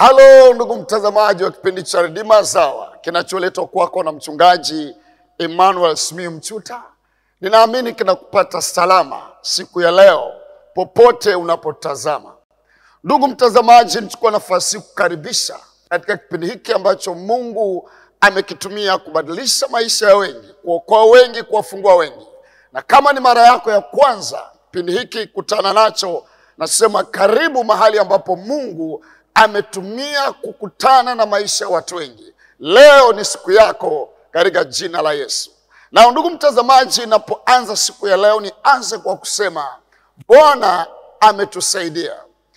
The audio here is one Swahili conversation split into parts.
Halo ndugu mtazamaji wa kipindi cha Redeemer Sawa kinacholetwa kwako na mchungaji Emmanuel Simiyu Mchuta. Ninaamini kinakupata salama siku ya leo popote unapotazama. Ndugu mtazamaji, nichukua nafasi hii kukaribisha katika kipindi hiki ambacho Mungu amekitumia kubadilisha maisha ya wengi, kuokoa wengi, kuwafungua wengi. Na kama ni mara yako ya kwanza kipindi hiki kutana nacho, nasema karibu mahali ambapo Mungu ametumia kukutana na maisha ya watu wengi. Leo ni siku yako katika jina la Yesu. Na ndugu mtazamaji, inapoanza siku ya leo, nianze kwa kusema Bwana ametusaidia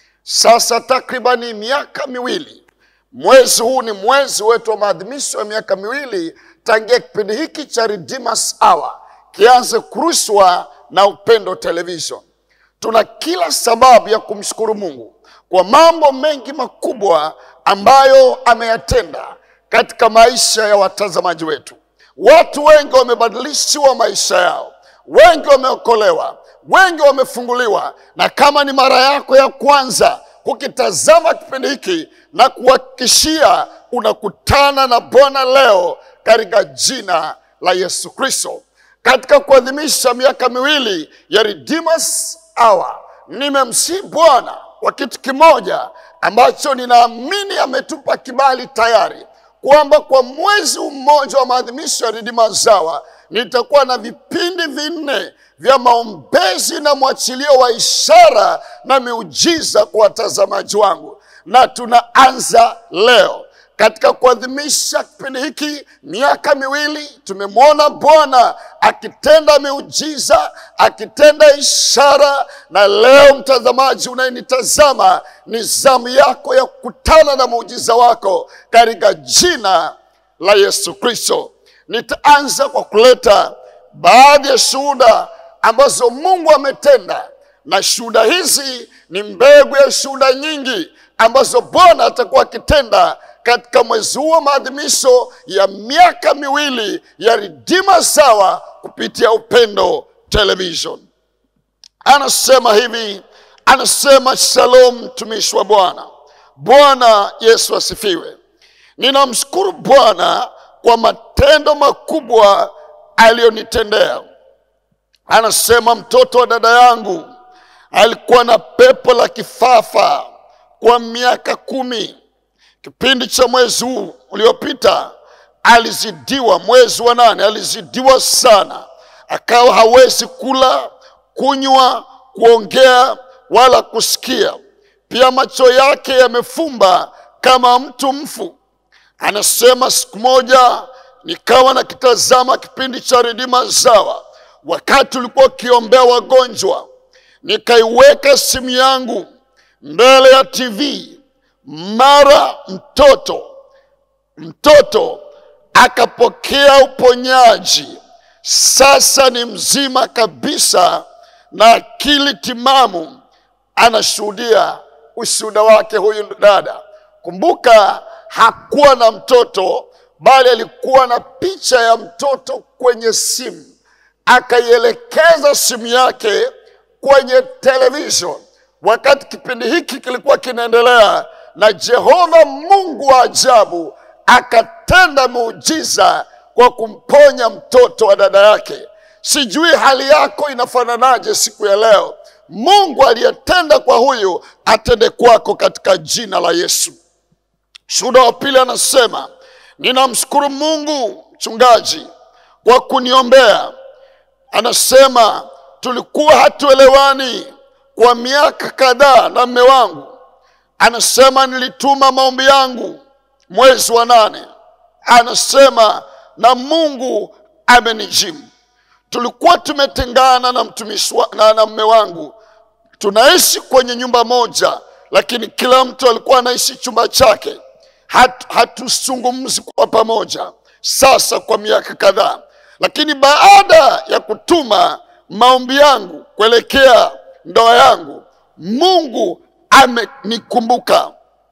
sasa takribani miaka miwili. Mwezi huu ni mwezi wetu wa maadhimisho ya miaka miwili tangia kipindi hiki cha Redeemers Hour kianze kurushwa na Upendo Television. Tuna kila sababu ya kumshukuru Mungu kwa mambo mengi makubwa ambayo ameyatenda katika maisha ya watazamaji wetu. Watu wengi wamebadilishiwa maisha yao, wengi wameokolewa, wengi wamefunguliwa. Na kama ni mara yako ya kwanza kukitazama kipindi hiki, na kuhakikishia unakutana na Bwana leo katika jina la Yesu Kristo. Katika kuadhimisha miaka miwili ya Redeemers Hour, nimemsihi Bwana kwa kitu kimoja ambacho ninaamini ametupa kibali tayari kwamba kwa mwezi mmoja wa maadhimisho ya Redeemers Hour nitakuwa na vipindi vinne vya maombezi na mwachilio wa ishara na miujiza kwa watazamaji wangu, na tunaanza leo katika kuadhimisha kipindi hiki miaka miwili. Tumemwona Bwana akitenda miujiza, akitenda ishara, na leo mtazamaji unayenitazama, ni zamu yako ya kukutana na muujiza wako katika jina la Yesu Kristo. Nitaanza kwa kuleta baadhi ya shuhuda ambazo Mungu ametenda, na shuhuda hizi ni mbegu ya shuhuda nyingi ambazo Bwana atakuwa akitenda katika mwezi huu wa maadhimisho ya miaka miwili ya Redeemers Hour kupitia Upendo Television. Anasema hivi, anasema shalom, mtumishi wa Bwana. Bwana Yesu asifiwe. Ninamshukuru Bwana kwa matendo makubwa aliyonitendea. Anasema mtoto wa dada yangu alikuwa na pepo la kifafa kwa miaka kumi. Kipindi cha mwezi huu uliopita alizidiwa, mwezi wa nane alizidiwa sana, akawa hawezi kula, kunywa, kuongea wala kusikia. Pia macho yake yamefumba kama mtu mfu. Anasema siku moja nikawa nakitazama kipindi cha Redeemers Hour wakati ulikuwa ukiombea wagonjwa, nikaiweka simu yangu mbele ya TV, mara mtoto mtoto akapokea uponyaji. Sasa ni mzima kabisa na akili timamu, anashuhudia ushuhuda wake huyu dada. Kumbuka hakuwa na mtoto, bali alikuwa na picha ya mtoto kwenye simu, akaielekeza simu yake kwenye television wakati kipindi hiki kilikuwa kinaendelea, na Jehova Mungu wa ajabu akatenda muujiza kwa kumponya mtoto wa dada yake. Sijui hali yako inafananaje siku ya leo. Mungu aliyetenda kwa huyu atende kwako katika jina la Yesu. Shuhuda wa pili anasema, ninamshukuru Mungu mchungaji kwa kuniombea. Anasema tulikuwa hatuelewani kwa miaka kadhaa na mme wangu. Anasema nilituma maombi yangu mwezi wa nane, anasema na Mungu amenijibu. Tulikuwa tumetengana na mtumishi na, na mme wangu, tunaishi kwenye nyumba moja, lakini kila mtu alikuwa anaishi chumba chake. Hat, hatuzungumzi kwa pamoja sasa kwa miaka kadhaa, lakini baada ya kutuma maombi yangu kuelekea ndoa yangu, Mungu amenikumbuka.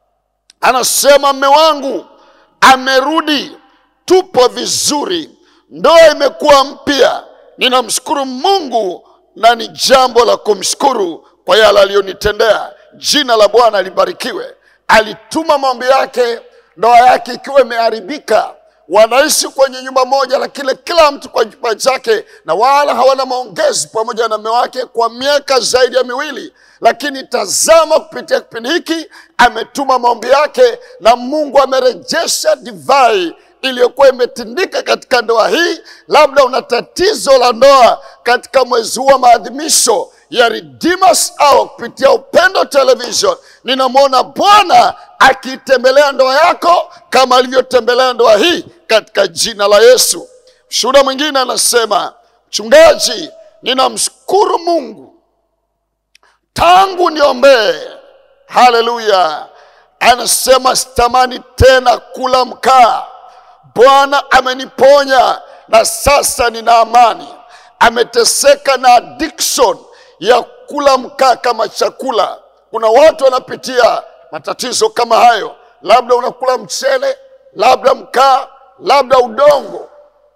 Anasema mme wangu amerudi, tupo vizuri, ndoa imekuwa mpya. Ninamshukuru Mungu na ni jambo la kumshukuru kwa yale aliyonitendea. Jina la Bwana libarikiwe. alituma maombi yake, ndoa yake ikiwa imeharibika. Wanaishi kwenye nyumba moja, lakini kila mtu kwa nyumba chake, na wala hawana maongezi pamoja na mume wake kwa miaka zaidi ya miwili. Lakini tazama, kupitia kipindi hiki ametuma maombi yake, na Mungu amerejesha divai iliyokuwa imetindika katika ndoa hii. Labda una tatizo la ndoa katika mwezi huu wa maadhimisho ya Redeemers Hour kupitia Upendo Television, ninamwona Bwana akiitembelea ndoa yako kama alivyotembelea ndoa hii katika jina la Yesu. Shuhuda mwingine anasema, mchungaji, ninamshukuru Mungu tangu niombee. Haleluya! Anasema sitamani tena kula mkaa. Bwana ameniponya na sasa nina amani. Ameteseka na addiction ya kula mkaa kama chakula. Kuna watu wanapitia matatizo kama hayo, labda unakula mchele, labda mkaa, labda udongo.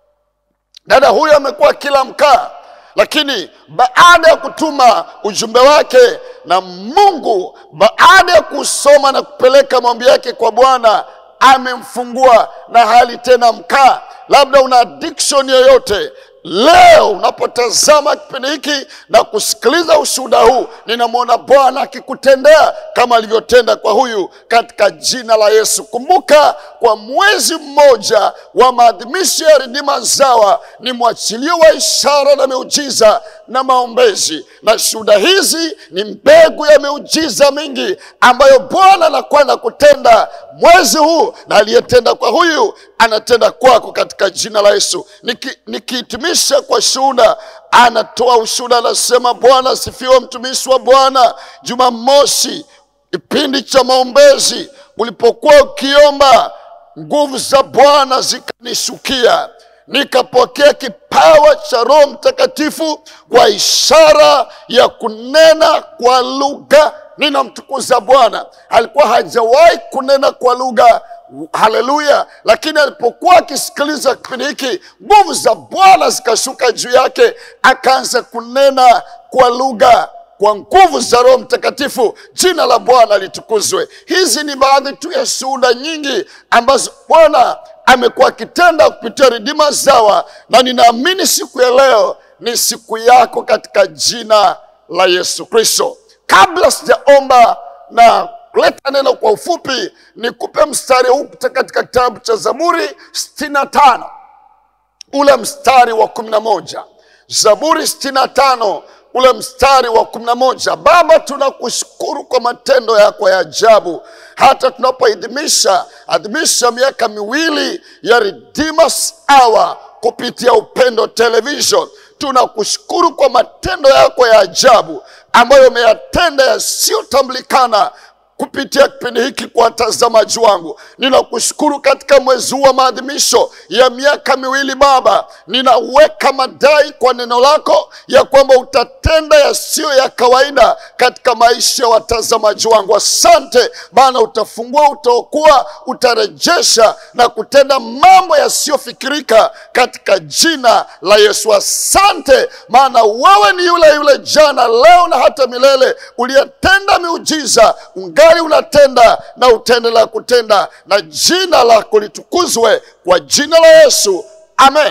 Dada huyu amekuwa kila mkaa, lakini baada ya kutuma ujumbe wake na Mungu, baada ya kusoma na kupeleka maombi yake kwa Bwana, amemfungua na hali tena mkaa. Labda una addiction yoyote Leo unapotazama kipindi hiki na kusikiliza ushuhuda huu, ninamwona Bwana akikutendea kama alivyotenda kwa huyu katika jina la Yesu. Kumbuka, kwa mwezi mmoja wa maadhimisho ya Redeemers Hour ni mwachilio wa ishara na miujiza na maombezi, na shuhuda hizi ni mbegu ya miujiza mingi ambayo Bwana anakwenda kutenda mwezi huu, na aliyetenda kwa huyu anatenda kwako katika jina la Yesu. Niki- Nikihitimisha kwa shuhuda, anatoa ushuhuda, anasema Bwana asifiwe, mtumishi wa Bwana. Jumamosi, kipindi cha maombezi, ulipokuwa ukiomba, nguvu za Bwana zikanishukia nikapokea kipawa cha Roho Mtakatifu kwa ishara ya kunena kwa lugha. Ninamtukuza Bwana, alikuwa hajawahi kunena kwa lugha. Haleluya! Lakini alipokuwa akisikiliza kipindi hiki, nguvu za Bwana zikashuka juu yake, akaanza kunena kwa lugha kwa nguvu za Roho Mtakatifu. Jina la Bwana litukuzwe. Hizi ni baadhi tu ya shuhuda nyingi ambazo Bwana amekuwa akitenda kupitia Redeemers Hour, na ninaamini siku ya leo ni siku yako katika jina la Yesu Kristo. Kabla sijaomba na kuleta neno kwa ufupi, nikupe mstari huu kutoka katika kitabu cha Zaburi sitini na tano ule mstari wa kumi na moja Zaburi sitini na tano ule mstari wa kumi na moja Baba, tunakushukuru kwa matendo yako ya ajabu, hata tunapoadhimisha adhimisha miaka miwili ya Redeemers Hour kupitia Upendo Television. Tunakushukuru kwa matendo yako ya ajabu ambayo umeyatenda yasiyotambulikana kupitia kipindi hiki kwa watazamaji wangu. Ninakushukuru katika mwezi huu wa maadhimisho ya miaka miwili Baba, ninaweka madai kwa neno lako ya kwamba utatenda yasiyo ya kawaida katika maisha ya watazamaji wangu. Asante Bwana, utafungua, utaokoa, utarejesha na kutenda mambo yasiyofikirika katika jina la Yesu. Asante maana wewe ni yule yule jana, leo na hata milele, uliyetenda miujiza ungali unatenda na utaendelea kutenda, na jina lako litukuzwe kwa jina la Yesu, amen.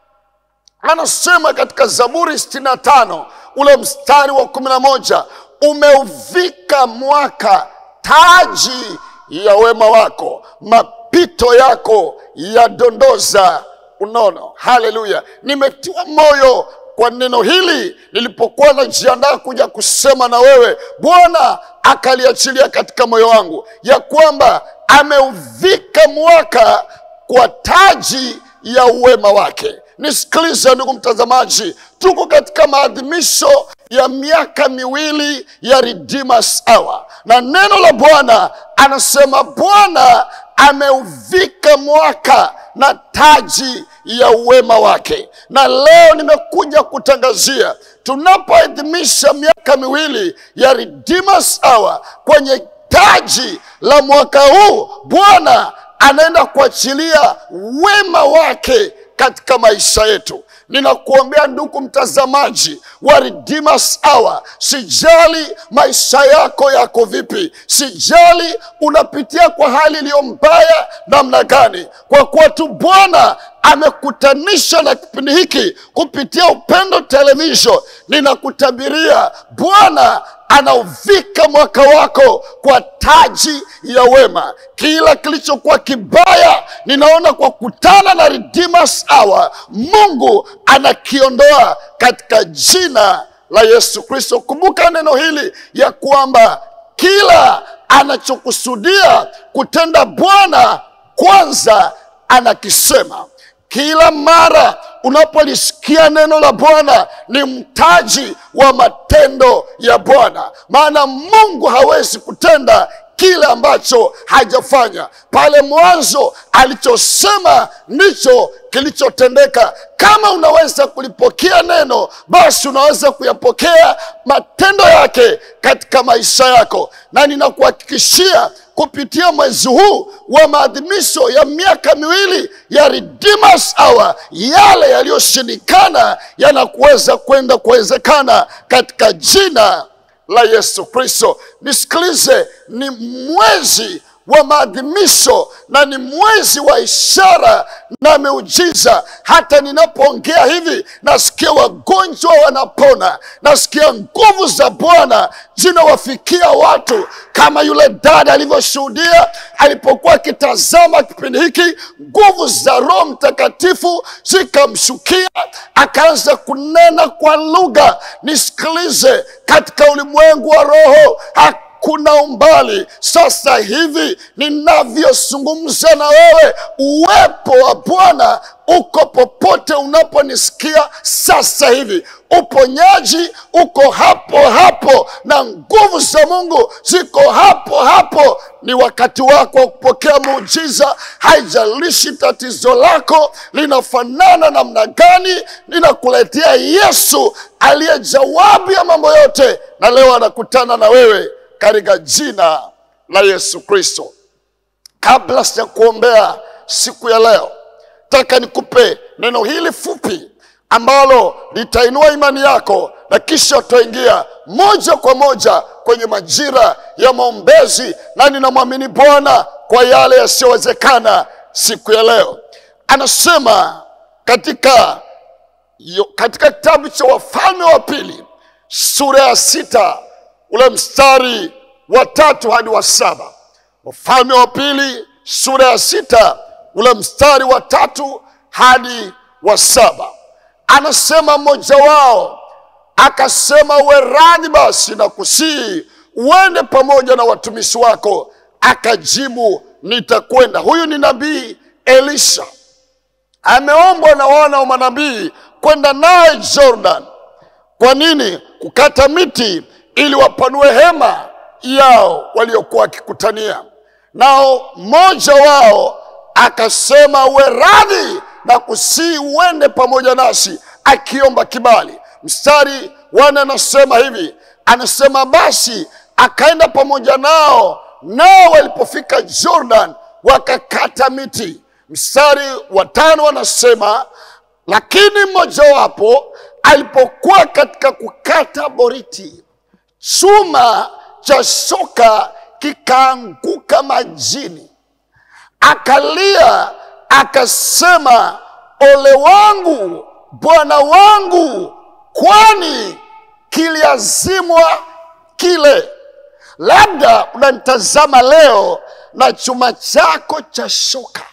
Anasema katika Zaburi sitini na tano ule mstari wa kumi na moja umeuvika mwaka taji ya wema wako, mapito yako yadondoza unono. Haleluya! Nimetiwa moyo kwa neno hili nilipokuwa najiandaa kuja kusema na wewe, Bwana akaliachilia katika moyo wangu ya kwamba ameuvika mwaka kwa taji ya uwema wake. Nisikilize ndugu mtazamaji, tuko katika maadhimisho ya miaka miwili ya Redeemers Hour, na neno la Bwana anasema Bwana ameuvika mwaka na taji ya uwema wake. Na leo nimekuja kutangazia tunapoadhimisha miaka miwili ya Redeemers Hour, kwenye taji la mwaka huu Bwana anaenda kuachilia wema wake katika maisha yetu. ninakuombea ndugu mtazamaji wa Redeemers Hour, sijali maisha yako yako vipi, sijali unapitia kwa hali iliyo mbaya namna gani, kwa kuwa tu Bwana amekutanisha na kipindi hiki kupitia Upendo Television, ninakutabiria Bwana anauvika mwaka wako kwa taji ya wema. Kila kilichokuwa kibaya, ninaona kwa kutana na Redeemers Hour, Mungu anakiondoa katika jina la Yesu Kristo. Kumbuka neno hili ya kwamba kila anachokusudia kutenda Bwana kwanza anakisema. Kila mara unapolisikia neno la Bwana ni mtaji wa matendo ya Bwana, maana Mungu hawezi kutenda kile ambacho hajafanya. Pale mwanzo alichosema ndicho kilichotendeka. Kama unaweza kulipokea neno, basi unaweza kuyapokea matendo yake katika maisha yako, na ninakuhakikishia kupitia mwezi huu wa maadhimisho ya miaka miwili ya Redeemers Hour, yale yaliyoshindikana yanakuweza kwenda kuwezekana katika jina la Yesu Kristo. Nisikilize, ni mwezi wa maadhimisho na ni mwezi wa ishara na miujiza. Hata ninapoongea hivi, nasikia wagonjwa wanapona, nasikia nguvu za Bwana zinawafikia watu, kama yule dada alivyoshuhudia alipokuwa akitazama kipindi hiki, nguvu za Roho Mtakatifu zikamshukia, akaanza kunena kwa lugha. Nisikilize, katika ulimwengu wa roho kuna umbali. Sasa hivi ninavyozungumza na wewe, uwepo wa Bwana uko popote unaponisikia sasa hivi. Uponyaji uko hapo hapo na nguvu za Mungu ziko hapo hapo. Ni wakati wako wa kupokea muujiza. Haijalishi tatizo lako linafanana namna gani, ninakuletea Yesu aliye jawabu ya mambo yote, na leo anakutana na wewe katika jina la Yesu Kristo. Kabla sija kuombea siku ya leo, taka nikupe neno hili fupi ambalo litainua imani yako na kisha utaingia moja kwa moja kwenye majira ya maombezi, na ninamwamini Bwana kwa yale yasiyowezekana siku ya leo. Anasema katika, katika kitabu cha Wafalme wa Pili sura ya sita ule mstari wa tatu hadi wa saba. Wafalme wa Pili sura ya sita ule mstari wa tatu hadi wa saba, anasema mmoja wao akasema, uwe radhi basi na kusii uende pamoja na watumishi wako. Akajibu, nitakwenda. Huyu ni nabii Elisha, ameombwa na wana wa manabii kwenda naye Jordan. Kwa nini? Kukata miti ili wapanue hema yao waliokuwa wakikutania nao. Mmoja wao akasema, uwe radhi na kusii uende pamoja nasi, akiomba kibali. Mstari wana anasema hivi, anasema basi akaenda pamoja nao, nao walipofika Jordan wakakata miti. Mstari wa tano anasema lakini mmojawapo alipokuwa katika kukata boriti chuma cha shoka kikaanguka majini, akalia akasema, ole wangu bwana wangu, kwani kiliazimwa kile. Labda unanitazama leo na chuma chako cha shoka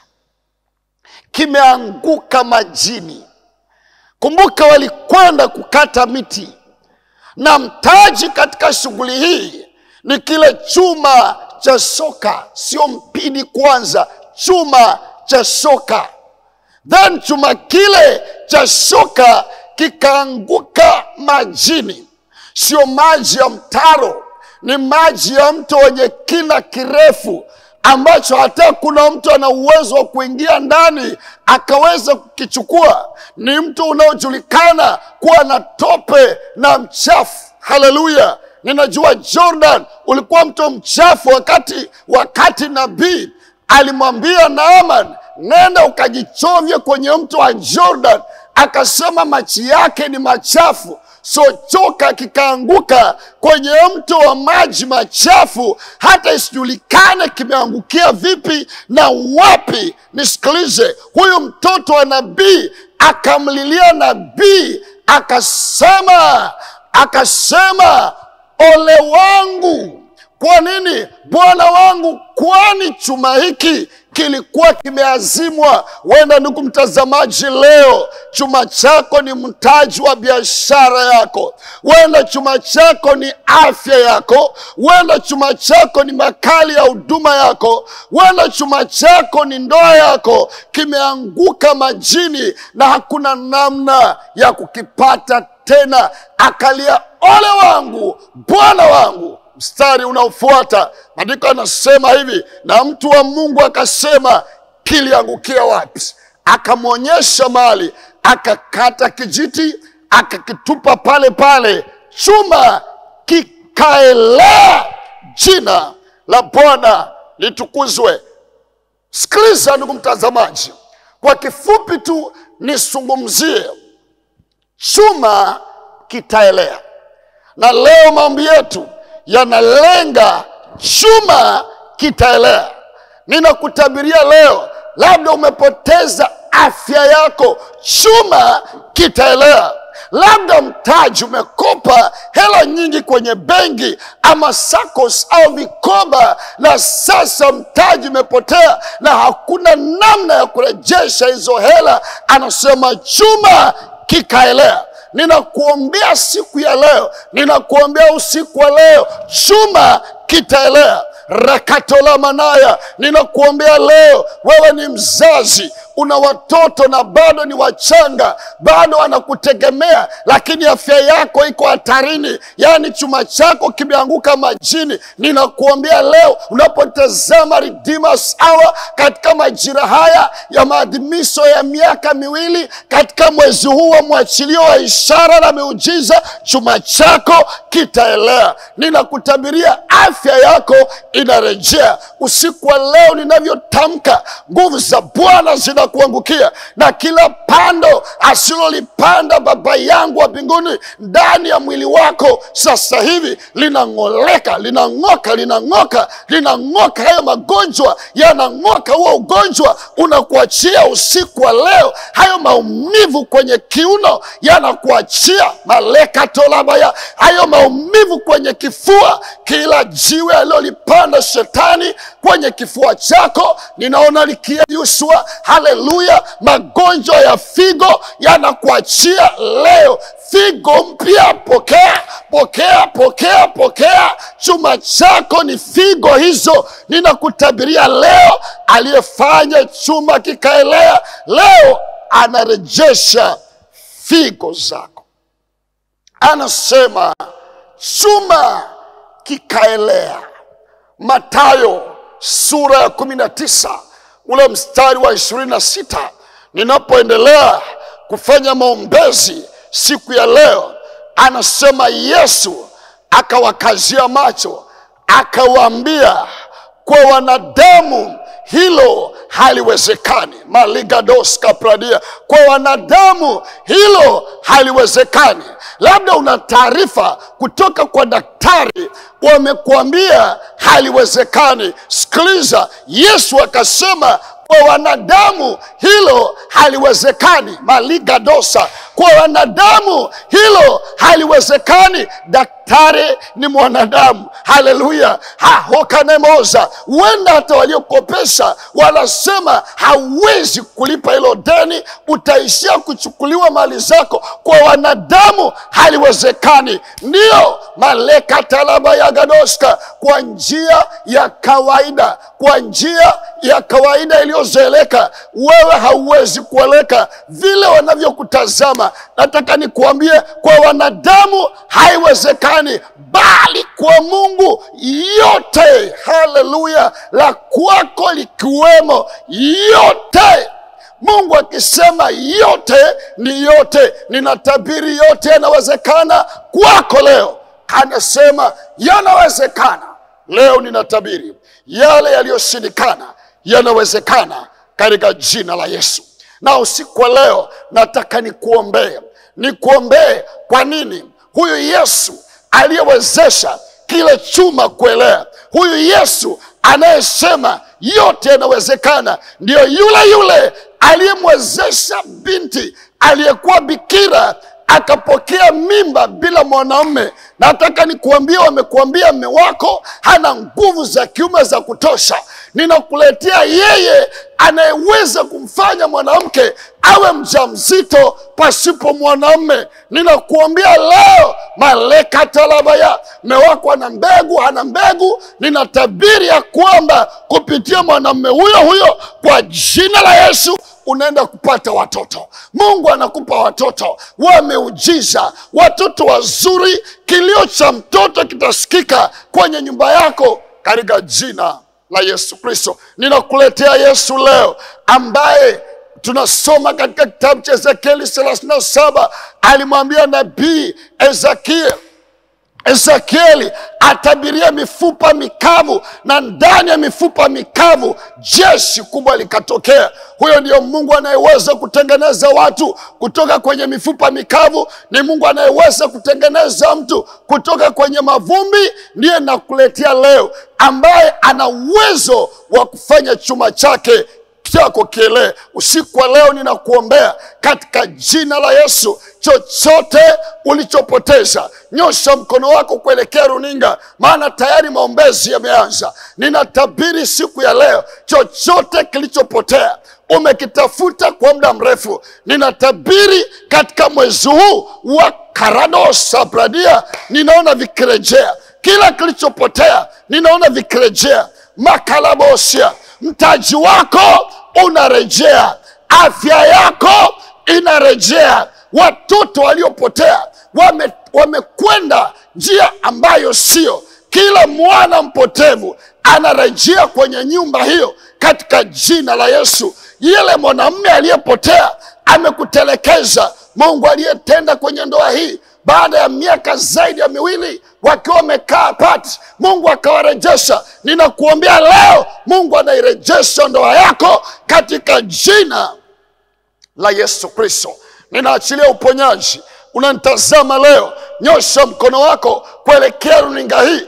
kimeanguka majini. Kumbuka, walikwenda kukata miti na mtaji katika shughuli hii ni kile chuma cha shoka, sio mpini kwanza, chuma cha shoka. Then chuma kile cha shoka kikaanguka majini, sio maji ya mtaro, ni maji ya mto wenye kina kirefu ambacho hata kuna mtu ana uwezo wa kuingia ndani akaweza kukichukua. Ni mto unaojulikana kuwa na tope na mchafu. Haleluya! Ninajua Jordan ulikuwa mto mchafu wakati wakati nabii alimwambia Naaman, nenda ukajichovye kwenye mto wa Jordan. akasema machi yake ni machafu so choka kikaanguka kwenye mto wa maji machafu hata isijulikane kimeangukia vipi na wapi nisikilize huyu mtoto wa nabii akamlilia nabii akasema akasema ole wangu kwa nini bwana wangu kwani chuma hiki kilikuwa kimeazimwa huenda ndugu mtazamaji leo chuma chako ni mtaji wa biashara yako huenda chuma chako ni afya yako huenda chuma chako ni makali ya huduma yako huenda chuma chako ni ndoa yako kimeanguka majini na hakuna namna ya kukipata tena akalia ole wangu bwana wangu mstari unaofuata maandiko anasema hivi na mtu wa mungu akasema kiliangukia wapi akamwonyesha mali akakata kijiti akakitupa pale pale chuma kikaelea jina la bwana litukuzwe sikiliza ndugu mtazamaji kwa kifupi tu nisungumzie chuma kitaelea na leo maombi yetu yanalenga chuma kitaelea ninakutabiria leo labda umepoteza afya yako chuma kitaelea labda mtaji umekopa hela nyingi kwenye benki ama sacos au vikoba na sasa mtaji umepotea na hakuna namna ya kurejesha hizo hela anasema chuma kikaelea ninakuombea siku ya leo ninakuombea usiku wa leo chuma kitaelea rakatola manaya ninakuombea leo wewe ni mzazi una watoto na bado ni wachanga bado wanakutegemea lakini afya yako iko hatarini yaani chuma chako kimeanguka majini ninakuombea leo unapotazama Redeemers Hour katika majira haya ya maadhimisho ya miaka miwili katika mwezi huu wa mwachilio wa ishara na miujiza chuma chako kitaelea ninakutabiria afya yako inarejea usiku wa leo ninavyotamka nguvu za bwana zinakuangukia na kila pando asilolipanda baba yangu wa mbinguni ndani ya mwili wako sasa hivi linang'oleka linang'oka linang'oka linang'oka hayo magonjwa yanang'oka huo ugonjwa unakuachia usiku wa leo hayo maumivu kwenye kiuno yanakuachia malekatolabaya hayo maumivu kwenye kifua kila jiwe alilolipanda shetani kwenye kifua chako ninaona likiyeyushwa haleluya magonjwa ya figo yanakuachia leo figo mpya pokea pokea pokea pokea chuma chako ni figo hizo ninakutabiria leo aliyefanya chuma kikaelea leo anarejesha figo zako anasema chuma kikaelea matayo sura ya kumi na tisa ule mstari wa ishirini na sita ninapoendelea kufanya maombezi siku ya leo anasema yesu akawakazia macho akawaambia kwa wanadamu hilo haliwezekani maligados kapradia kwa wanadamu hilo haliwezekani labda una taarifa kutoka kwa daktari wamekuambia haliwezekani sikiliza yesu akasema kwa wanadamu hilo haliwezekani maligadosa kwa wanadamu hilo haliwezekani daktari ni mwanadamu haleluya hahokanemoza huenda hata waliokopesha wanasema hauwezi kulipa hilo deni utaishia kuchukuliwa mali zako kwa wanadamu haliwezekani ndiyo malekatalaba ya gadoska kwa njia ya kawaida kwa njia ya kawaida iliyozoeleka wewe hauwezi kueleka vile wanavyokutazama nataka nikuambie kwa wanadamu haiwezekani bali kwa mungu yote haleluya la kwako likiwemo yote mungu akisema yote ni yote ninatabiri yote yanawezekana kwako leo anasema yanawezekana leo ninatabiri yale yaliyoshindikana yanawezekana katika jina la yesu na usiku wa leo nataka nikuombee, nikuombee. Kwa nini? Huyu Yesu aliyewezesha kile chuma kuelea, huyu Yesu anayesema yote yanawezekana, ndiyo yule yule aliyemwezesha binti aliyekuwa bikira akapokea mimba bila mwanaume. Nataka nikuambia, wamekuambia mme wako hana nguvu za kiume za kutosha. Ninakuletea yeye anayeweza kumfanya mwanamke awe mjamzito pasipo mwanaume. Ninakuambia leo, malekatalabaya, mme wako ana mbegu, hana mbegu. Ninatabiri ya kwamba kupitia mwanamume huyo huyo, kwa jina la Yesu unaenda kupata watoto. Mungu anakupa watoto wameujiza, watoto wazuri. Kilio cha mtoto kitasikika kwenye nyumba yako katika jina la Yesu Kristo. Ninakuletea Yesu leo ambaye tunasoma katika kitabu cha Ezekieli thelathini na saba alimwambia nabii Ezekiel Ezekieli atabiria mifupa mikavu, na ndani ya mifupa mikavu jeshi kubwa likatokea. Huyo ndiyo Mungu anayeweza kutengeneza watu kutoka kwenye mifupa mikavu. Ni Mungu anayeweza kutengeneza mtu kutoka kwenye mavumbi. Ndiye nakuletea leo, ambaye ana uwezo wa kufanya chuma chake chako kielee. Usiku wa leo ninakuombea katika jina la Yesu, chochote ulichopoteza, nyosha mkono wako kuelekea runinga, maana tayari maombezi yameanza. Ninatabiri siku ya leo, chochote kilichopotea umekitafuta kwa muda mrefu, ninatabiri katika mwezi huu wa karado sabradia, ninaona vikirejea. Kila kilichopotea ninaona vikirejea. makalabosia mtaji wako unarejea, afya yako inarejea. Watoto waliopotea wame wamekwenda njia ambayo sio. Kila mwana mpotevu anarejea kwenye nyumba hiyo katika jina la Yesu. Yule mwanamume aliyepotea amekutelekeza. Mungu aliyetenda kwenye ndoa hii baada ya miaka zaidi ya miwili wakiwa wamekaa pati, Mungu akawarejesha. Ninakuombea leo, Mungu anairejesha ndoa yako katika jina la Yesu Kristo. Ninaachilia uponyaji. Unanitazama leo, nyosha mkono wako kuelekea runinga hii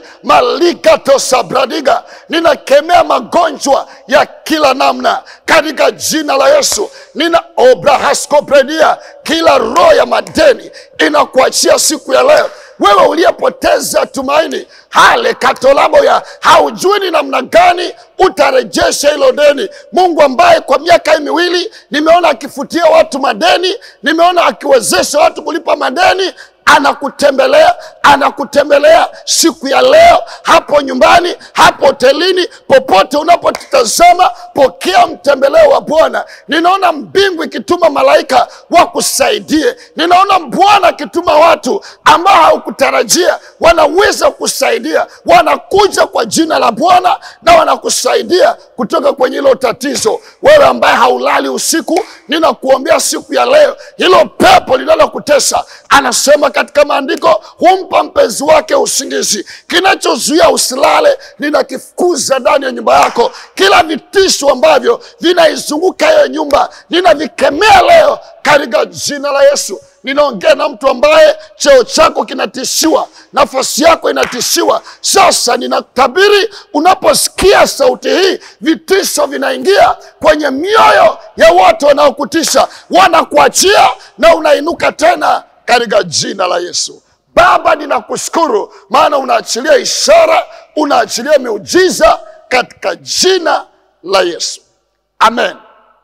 malikatosabradiga. Ninakemea magonjwa ya kila namna katika jina la Yesu. Nina obrahaskopredia, kila roho ya madeni inakuachia siku ya leo. Wewe uliyepoteza tumaini, hale katolaboya, haujui ni namna gani utarejesha hilo deni. Mungu ambaye kwa miaka hii miwili nimeona akifutia watu madeni, nimeona akiwezesha watu kulipa madeni anakutembelea anakutembelea siku ya leo, hapo nyumbani, hapo hotelini, popote unapotazama, pokea mtembeleo wa Bwana. Ninaona mbingu ikituma malaika wakusaidie. Ninaona Bwana akituma watu ambao haukutarajia wanaweza kusaidia, wanakuja kwa jina la Bwana na wanakusaidia kutoka kwenye hilo tatizo. Wewe ambaye haulali usiku, ninakuombea siku ya leo, hilo pepo linalokutesa, anasema katika maandiko, humpa mpenzi wake usingizi. Kinachozuia usilale, ninakifukuza ndani ya nyumba yako. Kila vitisho ambavyo vinaizunguka hiyo nyumba, ninavikemea leo katika jina la Yesu. Ninaongea na mtu ambaye cheo chako kinatishiwa, nafasi yako inatishiwa. Sasa ninatabiri, unaposikia sauti hii, vitisho vinaingia kwenye mioyo ya watu wanaokutisha, wanakuachia na unainuka tena katika jina la Yesu. Baba, ninakushukuru maana unaachilia ishara, unaachilia miujiza katika jina la Yesu, amen.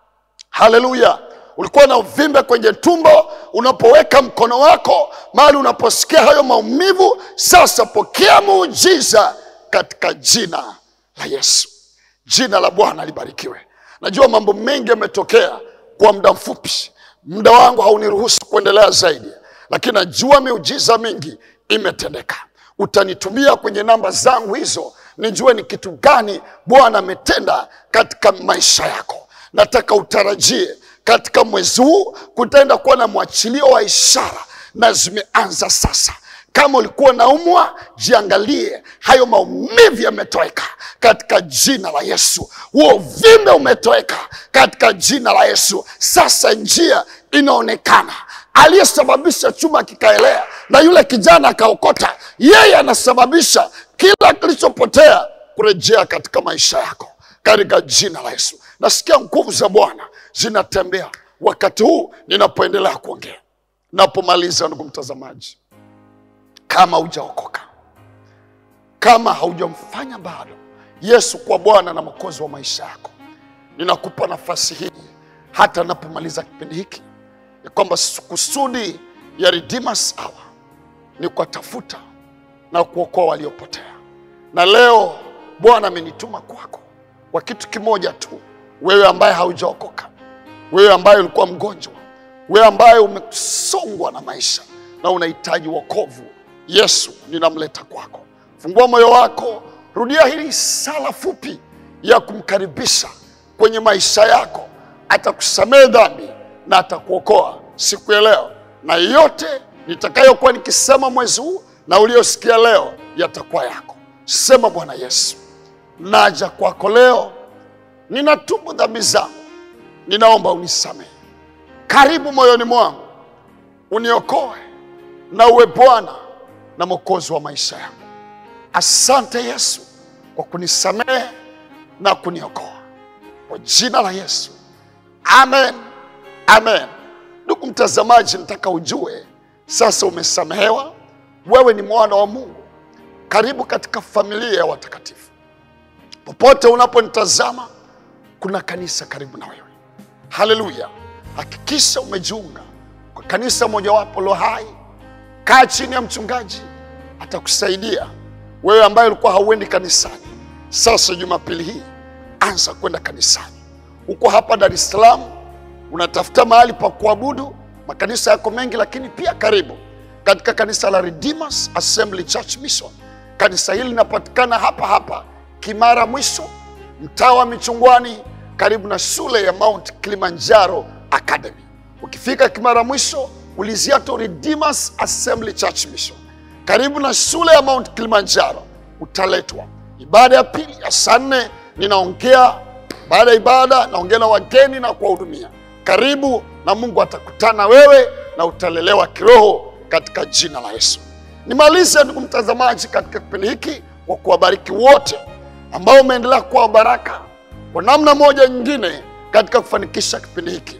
Haleluya. Ulikuwa na uvimbe kwenye tumbo, unapoweka mkono wako mahali unaposikia hayo maumivu, sasa pokea muujiza katika jina la Yesu. Jina la Bwana libarikiwe. Najua mambo mengi yametokea kwa muda mfupi, muda wangu hauniruhusu kuendelea zaidi, lakini najua miujiza mingi imetendeka. Utanitumia kwenye namba zangu hizo, nijue ni kitu gani Bwana ametenda katika maisha yako. Nataka utarajie katika mwezi huu kutaenda kuwa na mwachilio wa ishara, na zimeanza sasa Kama ulikuwa naumwa, jiangalie, hayo maumivu yametoweka katika jina la Yesu. Huo uvimbe umetoweka katika jina la Yesu. Sasa njia inaonekana. Aliyesababisha chuma kikaelea na yule kijana akaokota, yeye anasababisha kila kilichopotea kurejea katika maisha yako katika jina la Yesu. Nasikia nguvu za Bwana zinatembea wakati huu ninapoendelea kuongea. Napomaliza, ndugu mtazamaji, kama hujaokoka, kama haujamfanya bado Yesu kwa Bwana na Mwokozi wa maisha yako, ninakupa nafasi hii hata napomaliza kipindi hiki, ya kwamba kusudi ya Redeemers Hour ni kuwatafuta na kuokoa waliopotea, na leo Bwana amenituma kwako kwa kitu kimoja tu. Wewe ambaye haujaokoka, wewe ambaye ulikuwa mgonjwa, wewe ambaye umesongwa na maisha na unahitaji wokovu, Yesu ninamleta kwako. Fungua moyo wako, rudia hili sala fupi ya kumkaribisha kwenye maisha yako. Atakusamehe dhambi na atakuokoa siku ya leo, na yote nitakayokuwa nikisema mwezi huu na uliosikia leo yatakuwa yako. Sema, Bwana Yesu, naja kwako leo, ninatubu dhambi zangu, ninaomba unisamehe. Karibu moyoni mwangu, uniokoe na uwe Bwana na Mwokozi wa maisha yangu. Asante Yesu kwa kunisamehe na kuniokoa, kwa jina la Yesu, amen, amen. Ndugu mtazamaji, nataka ujue sasa umesamehewa, wewe ni mwana wa Mungu. Karibu katika familia ya watakatifu. Popote unaponitazama, kuna kanisa karibu na wewe. Haleluya! Hakikisha umejiunga kwa kanisa mojawapo lo hai. Kaa chini ya mchungaji, atakusaidia wewe ambaye ulikuwa hauendi kanisani. Sasa Jumapili hii anza kwenda kanisani. Uko hapa Dar es Salaam, unatafuta mahali pa kuabudu, makanisa yako mengi, lakini pia karibu katika kanisa la Redeemers Assembly Church Mission. Kanisa hili linapatikana hapa hapa Kimara Mwisho, mtaa wa Michungwani, karibu na shule ya Mount Kilimanjaro Academy. Ukifika Kimara Mwisho, ulizia tu Redeemers Assembly Church Mission, karibu na shule ya Mount Kilimanjaro, utaletwa. Ibada ya pili ya saa nne ninaongea. Baada ya ibada, naongea na wageni na kuwahudumia. Karibu na Mungu atakutana wewe na utalelewa kiroho katika jina la Yesu. Nimalize ndugu mtazamaji, katika kipindi hiki kwa kuwabariki wote ambao umeendelea kuwa baraka kwa namna moja nyingine katika kufanikisha kipindi hiki.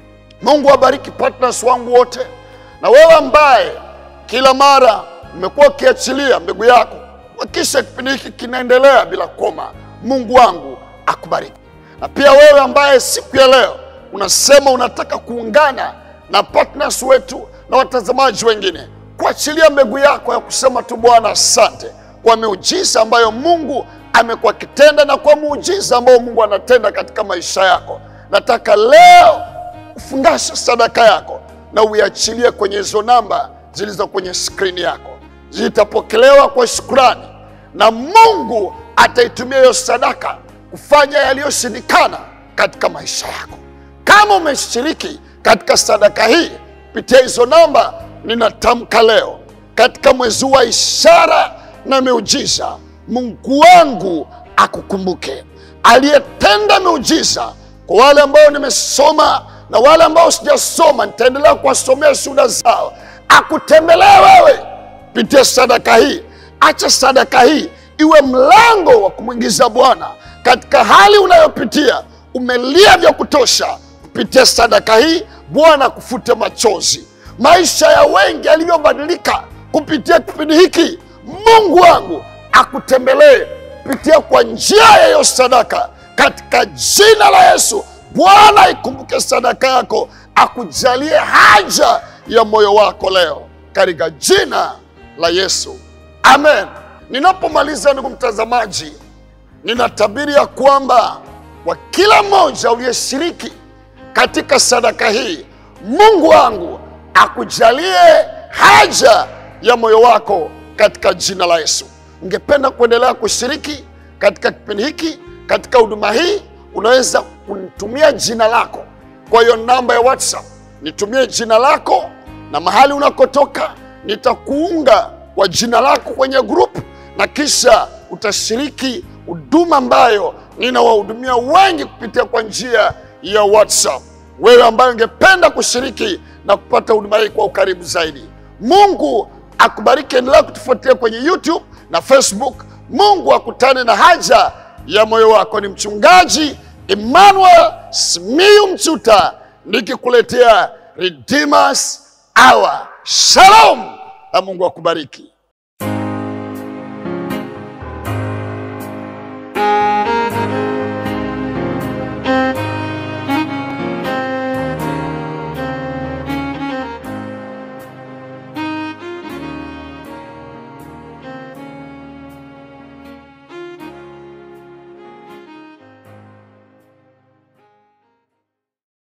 Mungu awabariki partners wangu wote, na wewe ambaye kila mara umekuwa ukiachilia mbegu yako kuhakikisha kipindi hiki kinaendelea bila koma. Mungu wangu akubariki. Na pia wewe ambaye siku ya leo unasema unataka kuungana na partners wetu na watazamaji wengine kuachilia mbegu yako ya kusema tu Bwana, asante kwa miujiza ambayo Mungu amekuwa akitenda na kwa muujiza ambao Mungu anatenda katika maisha yako. Nataka leo ufungashe sadaka yako na uiachilie kwenye hizo namba zilizo kwenye skrini yako, zitapokelewa kwa shukrani na Mungu ataitumia hiyo sadaka kufanya yaliyoshindikana katika maisha yako. Kama umeshiriki katika sadaka hii kupitia hizo namba, ninatamka leo katika mwezi wa ishara na miujiza, Mungu wangu akukumbuke, aliyetenda miujiza kwa wale ambao nimesoma na wale ambao sijasoma, nitaendelea kuwasomea shuhuda zao. Akutembelee wewe kupitia sadaka hii. Acha sadaka hii iwe mlango wa kumwingiza Bwana katika hali unayopitia. Umelia vya kutosha, kupitia sadaka hii Bwana akufute machozi. Maisha ya wengi yaliyobadilika kupitia kipindi hiki, Mungu wangu akutembelee kupitia kwa njia ya hiyo sadaka, katika jina la Yesu. Bwana ikumbuke sadaka yako, akujalie haja ya moyo wako leo, katika jina la Yesu, amen. Ninapomaliza ndugu mtazamaji, ninatabiri ya kwamba kwa kila mmoja uliyeshiriki katika sadaka hii, Mungu wangu akujalie haja ya moyo wako katika jina la Yesu. Ungependa kuendelea kushiriki katika kipindi hiki, katika huduma hii, unaweza kunitumia jina lako kwa hiyo namba ya WhatsApp. Nitumie jina lako na mahali unakotoka, nitakuunga kwa jina lako kwenye group, na kisha utashiriki huduma ambayo ninawahudumia wengi kupitia kwa njia ya WhatsApp. Wewe ambaye ungependa kushiriki na kupata huduma hii kwa ukaribu zaidi, Mungu akubariki. Endelea kutufuatilia kwenye YouTube na Facebook. Mungu akutane na haja ya moyo wako. Ni mchungaji Emmanuel Simiyu Mchuta nikikuletea Redeemers Hour. Shalom na Mungu akubariki.